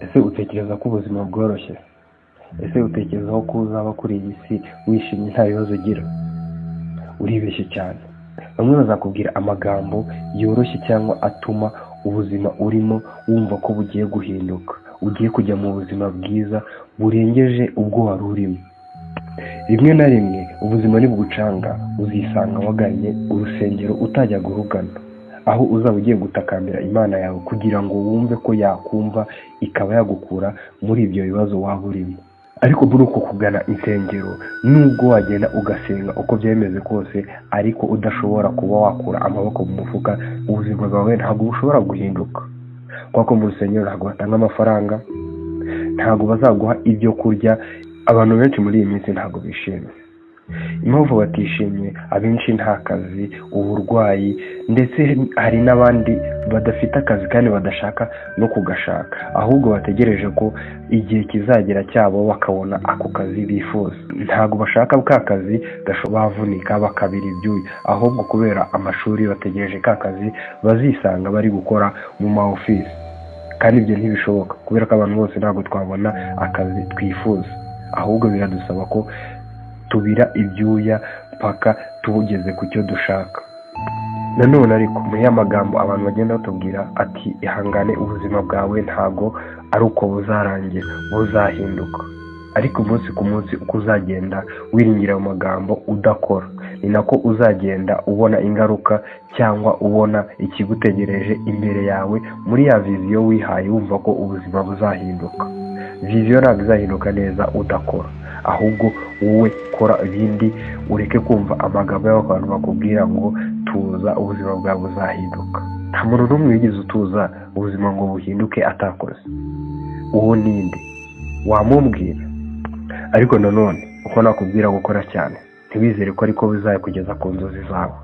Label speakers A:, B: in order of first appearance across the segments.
A: ese utekereza ko ubuzima bworoshye? ese utekereza ko uzaba kuri iyi si wishimye nta bibazo ugira uribeshye cyane bamwe bazakubwira amagambo yoroshye cyangwa atuma ubuzima urimo wumva ko bugiye guhinduka ugiye kujya mu buzima bwiza burengeje ubwo wari urimo rimwe na rimwe ubuzima nibugucanga uzisanga wagannye urusengero utajya guhugana aho uzaba ugiye gutakambira imana yawe kugira ngo wumve ko yakumva ikaba yagukura muri ibyo bibazo waba urimo ariko muri uko kugana insengero nubwo wagenda ugasenga uko byemeze kose ariko udashobora kuba wakura amaboko mu mufuka ubuzima bwawe ntabwo bushobora guhinduka kuko mu rusengero ntabwo batanga amafaranga ntabwo bazaguha ibyo kurya abantu benshi muri iyi minsi ntabwo bishimye impamvu batishimye abenshi nta kazi uburwayi ndetse hari n'abandi badafite akazi kandi badashaka no kugashaka ahubwo bategereje ko igihe kizagera cyabo bakabona ako kazi bifuza ntabwo bashaka ka kazi gasho- bavunika bakabira ibyuya ahubwo kubera amashuri bategereje ka kazi bazisanga bari gukora mu ma ofisi kandi ibyo ntibishoboka kubera ko abantu bose ntabwo twabona akazi twifuza ahubwo biradusaba ko tubira ibyuya mpaka tugeze ku cyo dushaka nanone ariko muri ya magambo abantu bagenda batubwira ati ihangane ubuzima bwawe ntabwo ari uko buzarangira buzahinduka ariko umunsi ku munsi uko uzagenda wiringira ayo magambo udakora ni nako uzagenda ubona ingaruka cyangwa ubona ikigutegereje imbere yawe muri ya viziyo wihaye wumva ko ubuzima buzahinduka viziyo ntabwo izahinduka neza udakora ahubwo wowe kora ibindi ureke kumva amagambo y'abantu bakubwira ngo tuza ubuzima bwawe buzahinduka nta muntu n'umwe wigeze utuza ubuzima ngo buhinduke atakoze uwo ni nde wamubwira ariko nanone uko nakubwira gukora cyane ntiwizere ko ariko bizakugeza ku nzozi zawe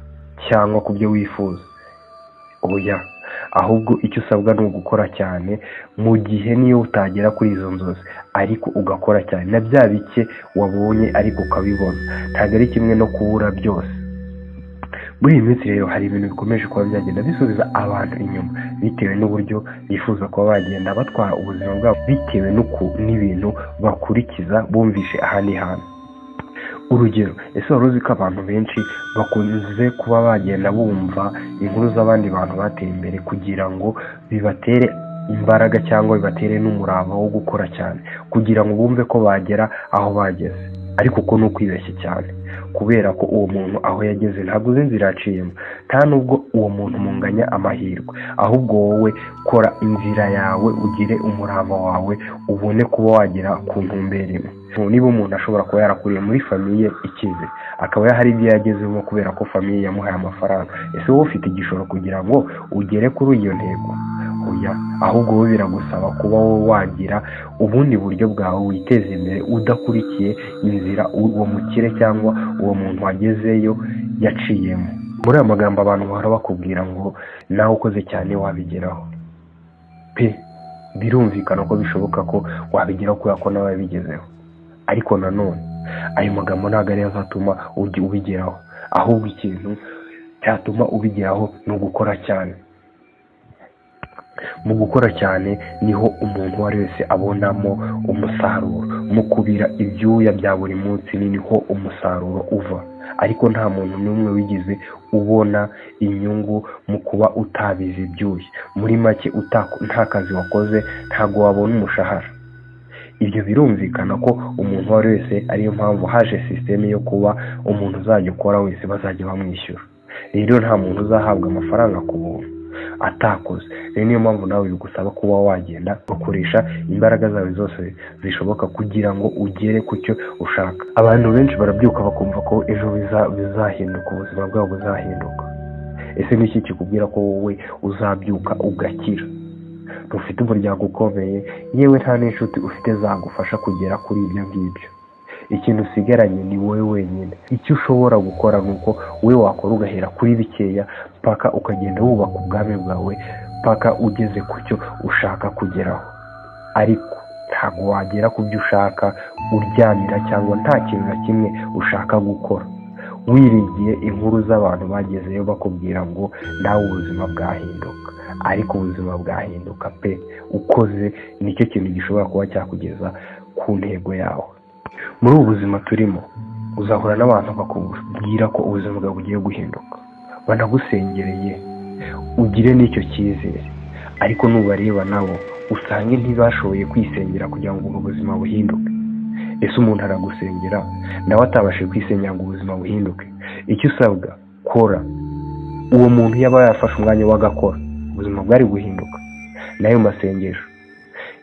A: cyangwa ku byo wifuza oya ahubwo icyo usabwa ni ugukora cyane mu gihe niyo utagera kuri izo nzozi ariko ugakora cyane na bya bike wabonye ariko ukabibona ntabwo ari kimwe no kubura byose muri iyi minsi rero hari ibintu bikomeje kuba byagenda bisubiza abantu inyuma bitewe n'uburyo bifuza kuba bagenda batwara ubuzima bwabo bitewe n'uku n'ibintu bakurikiza bumvishe aha ni hantu urugero ese wari uzi ko abantu benshi bakunze kuba bagenda bumva inkuru z'abandi bantu bateye imbere kugira ngo bibatere imbaraga cyangwa bibatere n'umurava wo gukora cyane kugira ngo bumve ko bagera aho bageze ariko uko ni ukwibeshya cyane kubera ko uwo muntu aho yageze ntabwo uzi inzira yaciyemo nta nubwo uwo muntu munganya amahirwe ahubwo wowe kora inzira yawe ugire umurava wawe ubone kuba wagera ku ntumbero imwe Ubu niba umuntu ashobora kuba yarakuriye muri famiye ikize akaba hari ibyo yagezemo kubera ko famiye yamuhaye amafaranga ese wowe ufite igishoro kugira ngo ugere kuri iyo ntego oya ahubwo wowe biragusaba kuba wowe wagira ubundi buryo bwawe witeza imbere udakurikiye inzira uwo mukire cyangwa uwo muntu wagezeyo yaciyemo muri aya magambo abantu bahora bakubwira ngo nawe ukoze cyane wabigeraho pe birumvikana ko bishoboka ko wabigeraho kubera ko nawe yabigezeho ariko nanone ayo magambo ntabwo ariyo azatuma ujya ubigeraho ahubwo ikintu cyatuma ubigeraho ni ugukora cyane mu gukora cyane niho umuntu uwo ari wese abonamo umusaruro mu kubira ibyuya bya buri munsi ni niho umusaruro uva ariko nta muntu n'umwe wigeze ubona inyungu mu kuba utabiza ibyuya muri make utako- nta kazi wakoze ntabwo wabona umushahara ibyo birumvikana ko umuntu uwo ari we wese ariyo mpamvu haje sisiteme yo kuba umuntu uzajya ukora wese bazajya bamwishyura rero nta muntu uzahabwa amafaranga ku buntu atakoze rero niyo mpamvu nawe bigusaba kuba wagenda ukoresha imbaraga zawe zose zishoboka kugira ngo ugere ku cyo ushaka abantu benshi barabyuka bakumva ko ejo biza- bizahinduka ubuzima bwabo buzahinduka ese ni iki kikubwira ko wowe uzabyuka ugakira ufite umuryango ukomeye yewe nta n'inshuti ufite zagufasha kugera kuri ibyo ngibyo ikintu usigaranye ni wowe wenyine icyo ushobora gukora ni uko wowe wakora ugahera kuri bikeya mpaka ukagenda wubaka ubwami bwawe mpaka ugeze ku cyo ushaka kugeraho ariko ntabwo wagera ku byo ushaka uryamira cyangwa nta kintu na kimwe ushaka gukora wiringiye inkuru z'abantu bagezeyo bakubwira ngo nawe ubuzima bwahinduka ariko ubuzima bwahinduka pe ukoze nicyo kintu gishobora kuba cyakugeza ku ntego yawe muri ubu buzima turimo uzahura n'abantu bakubwira ko ubuzima bwawe bugiye guhinduka banagusengereye ugire n'icyo cyizere ariko nubareba nabo usange ntibashoboye kwisengera kugira ngo ubuzima buhinduke ese umuntu aragusengera nawe atabashije kwisengera ngo ubuzima buhinduke icyo usabwa kora uwo muntu yaba yafashe umwanya w'agakora ubuzima bwari guhinduka nayo masengesho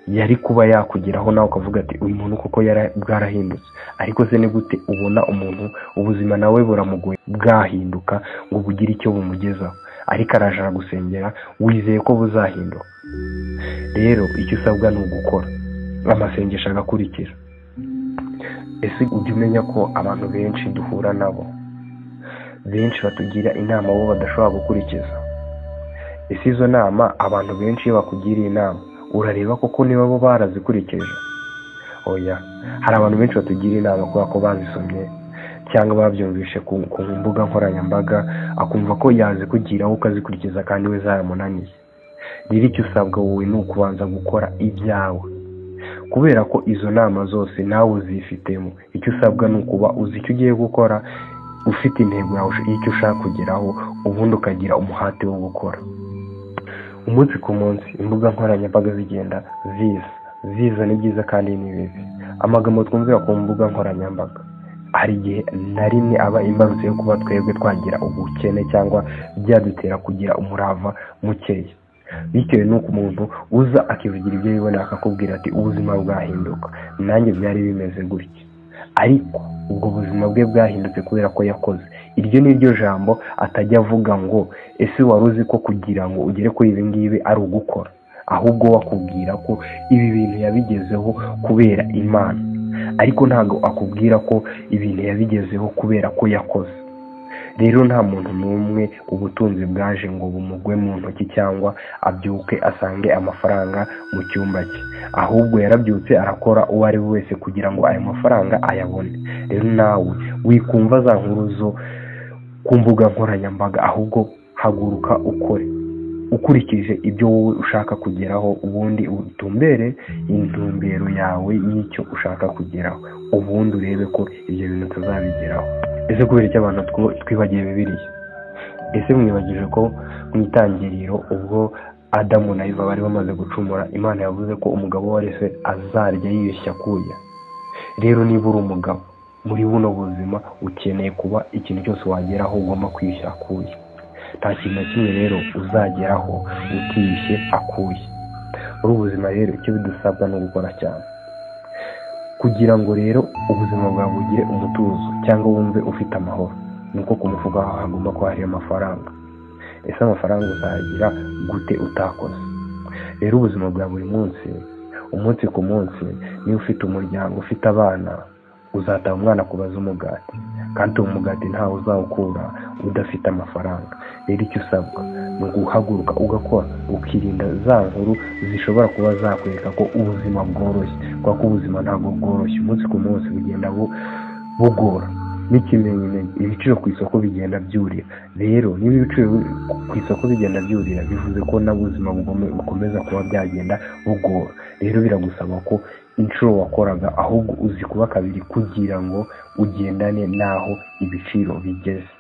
A: yari kuba yakugeraho nawe ukavuga ati uyu muntu koko bwarahindutse ariko se ni gute ubona umuntu ubuzima nawe buramugoye bwahinduka ngo bugire icyo bumugezaho ariko araje aragusengera wizeye ko buzahinduka rero icyo usabwa ni ugukora amasengesho agakurikira ese ujya umenya ko abantu benshi duhura nabo benshi batugira inama bo badashobora gukurikiza ese izo nama abantu benshi iyo bakugiriye inama urareba koko niba bo barazikurikije oya hari abantu benshi batugira inama kubera ko bazisomye cyangwa babyumvishe ku mbuga nkoranyambaga akumva ko yazikugiraho ukazikurikiza kandi we zaramunaniye rero icyo usabwa wowe ni ukubanza gukora ibyawe kubera ko izo nama zose nawe uzifitemo icyo usabwa ni ukuba uzi icyo ugiye gukora ufite intego yawe y'icyo ushaka kugeraho ubundi ukagira umuhate wo gukora umunsi ku munsi imbuga nkoranyambaga zigenda ziza ziza ni byiza kandi ni bibi amagambo twumvira ku mbuga nkoranyambaga hari igihe na rimwe aba imbarutse yo kuba twebwe twagira ubukene cyangwa byadutera kugira umurava mukeya bitewe n'uko umuntu uza akivugira ibyo yibonera akakubwira ati ubuzima bwahinduka nanjye byari bimeze gutya ariko ubwo buzima bwe bwahindutse kubera ko yakoze iryo ni ryo jambo atajya avuga ngo ese wari uzi ko kugira ngo ugere kuri ibi ngibi ari ugukora ahubwo wakubwira ko ibi bintu yabigezeho kubera imana ariko ntabwo akubwira ko ibintu yabigezeho kubera ko yakoze rero nta muntu n'umwe ubutunzi bwaje ngo bumugwe mu ntoki cyangwa abyuke asange amafaranga mu cyumba cye ahubwo yarabyutse arakora uwo ari we wese kugira ngo ayo mafaranga ayabone rero nawe wikumva za nkuruzo ku mbuga nkoranyambaga ahubwo haguruka ukore ukurikije ibyo wowe ushaka kugeraho ubundi utumbere intumbero yawe y'icyo ushaka kugeraho ubundi urebe ko ibyo bintu tuzabigeraho ese kubera icyo abantu twibagiwe bibiriye ese mwibagije ko mu itangiriro ubwo adamu na Eva bari bamaze gucumura imana yavuze ko umugabo uwo wese azarya yibeshya kuya rero niba uri umugabo muri buno buzima ukeneye kuba ikintu cyose wageraho ugomba kwiyushya akuya nta kintu na kimwe rero uzageraho utiyushye akuye muri ubu buzima rero icyo bidusabwa no gukora cyane kugira ngo rero ubuzima bwawe bugire umutuzo cyangwa wumve ufite amahoro ni uko ku mufuka wawe hagomba kuba hariyo amafaranga ese amafaranga uzagira gute utakoze rero ubuzima bwa buri munsi umunsi ku munsi niba ufite umuryango ufite abana uzataha umwana kubaza umugati kandi uwo mugati ntawe uzawukura udafite amafaranga rero icyo usabwa ni uguhaguruka ugakora ukirinda za nkuru zishobora kuba zakwereka ko ubuzima bworoshye kubera ko ubuzima ntabwo bworoshye umunsi ku munsi bugenda bugora n'ikimenyamenya ibiciro ku isoko bigenda byurira rero niba ibiciro ku isoko bigenda byurira bivuze ko n'ubuzima bukomeza kuba byagenda bugora rero biragusaba ko inshuro wakoraga ahubwo uzi kuba kabiri kugira ngo ugendane n'aho ibiciro bigeze